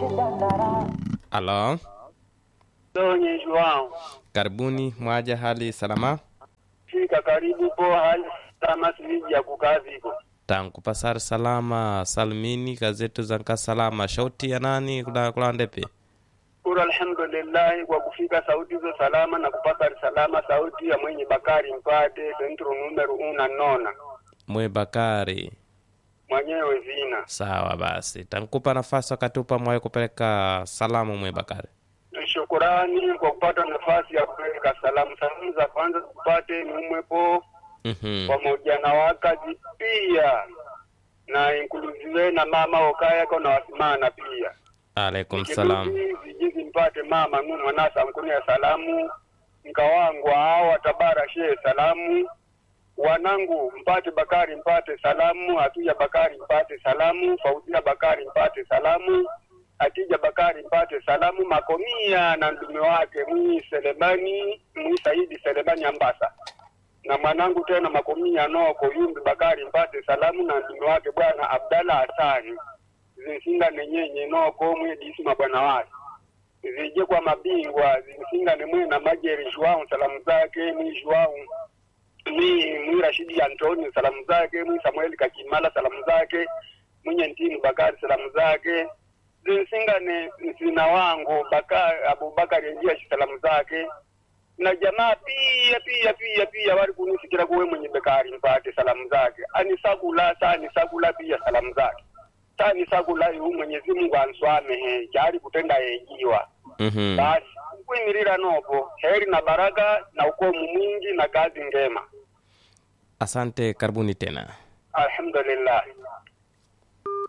Alo, Donye Joao, karibuni mwaja, hali salama? fika karibu po hali salama siviji ya kukaa viko tankupasar salama salmini kazetu zanka salama shauti ya nani kula kula ndepe kura alhamdulillahi kwa kufika sauti hizo salama na kupata salama sauti ya mwenye Bakari Mpate sentro numero una nona mwe Bakari. mwenyewe vina Sawa basi, tankupa nafasi wakatupa mwaye kupeleka salamu mwe Bakari. shukurani kwa kupata nafasi ya kupeleka salamu. Salamu za kwanza kupate ni umwepo Mhm. pamoja na wakazi pia na inkuluziwe na mama okayako na wasimana pia Alaikum salam. zijizi mpate mama nu mwanasa mkunia salamu nkawangwa awa tabara shee salamu wanangu mpate Bakari mpate salamu Hatuja Bakari mpate salamu Fauzia Bakari mpate salamu Atija Bakari mpate salamu Makomia na ndume wake mwi Selemani mwi Saidi Selemani Ambasa na mwanangu tena Makomia noko Yumbi Bakari mpate salamu na ndume wake bwana Abdalla Hasani zinsingane nyenye noko mwedisima bwana wake zije kwa mabingwa zinsingane mwe na majeri Joao salamu zake mwi Joao mi mwi Rashidi Antoni salamu zake mwi Samueli Kakimala salamu zake mwenye Ntini Bakari salamu zake zinsingane msina wangu Bakari Abubakari Enjiashi salamu zake na jamaa pia pia pia pia wali kunisikira kuwe mwenye Bakari mpate salamu zake anisakula sani sakula pia salamu zake sani sakula yu Mwenyezi Mungu answamehe jari kutenda yejiwa Mhm. basi kwimirira nopo heri na baraka na ukomu mwingi na kazi ngema Asante, karibuni tena. alhamdulillah